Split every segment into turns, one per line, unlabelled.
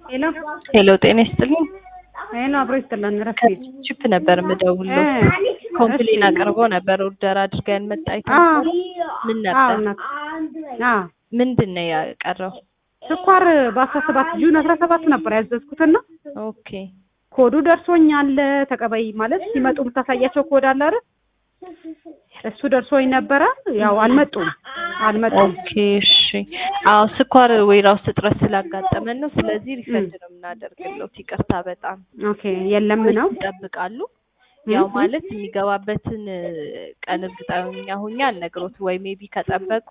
ሄሎ
ሄሎ ጤና ይስጥልኝ።
ሄሎ አብሮ ይስጥልን። ረፍት
ቺፕ ነበር የምደውለው። ኮምፕሌን አቅርቦ ነበር ኦርደር አድርገን መጣ አይተን ምን ነበር ምንድን ነው ያቀረው?
ስኳር በአስራ ሰባት ጁን አስራ ሰባት ነበር ያዘዝኩትና
ኦኬ
ኮዱ ደርሶኛል። ተቀበይ ማለት ሲመጡ የምታሳያቸው ኮድ አለ አይደል? እሱ ደርሶኝ ነበረ። ያው አልመጡም አልመጡም።
ኦኬ እሺ። አዎ ስኳር ወይራ ውስጥ እጥረት ስላጋጠመን ነው። ስለዚህ ሪፈንድ ነው የምናደርግለው። ይቅርታ በጣም
ኦኬ የለም ነው
ይጠብቃሉ። ያው ማለት የሚገባበትን ቀን እርግጠኛ ሆኜ አልነግሮት ወይ ሜቢ ከጠበቁ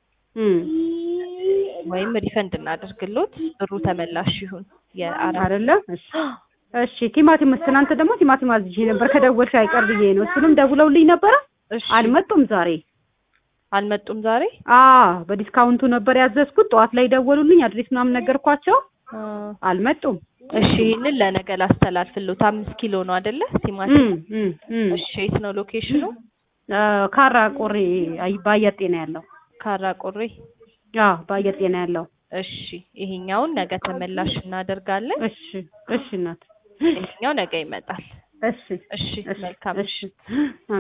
ወይም ሪፈንድ እናደርግሎት ብሩ ተመላሽ ይሁን። የአራት
አይደለ? እሺ እሺ። ቲማቲም ትናንት ደግሞ ቲማቲም አዝዤ ነበር ከደወልሽ አይቀር ብዬ ነው። እሱንም ደውለውልኝ ነበረ።
እሺ
አልመጡም ዛሬ።
አልመጡም ዛሬ።
አ በዲስካውንቱ ነበር ያዘዝኩት። ጠዋት ላይ ደወሉልኝ። አድሬስ ምናምን ነገርኳቸው።
አ፣
አልመጡም።
እሺ ይህንን ለነገ ላስተላልፍሎት። አምስት ኪሎ ነው አይደለ ቲማቲም?
እም እም እም
እሺ የት ነው ሎኬሽኑ?
አ፣ ካራ ቆሬ አይ በአየር ጤና ያለው
ካራ ቆሬ።
አዎ በአየር ጤና ያለው።
እሺ ይሄኛውን ነገ ተመላሽ እናደርጋለን።
እሺ እሺ እናት
ይሄኛው ነገ ይመጣል።
እሺ
እሺ
እሺ
መልካም
እሺ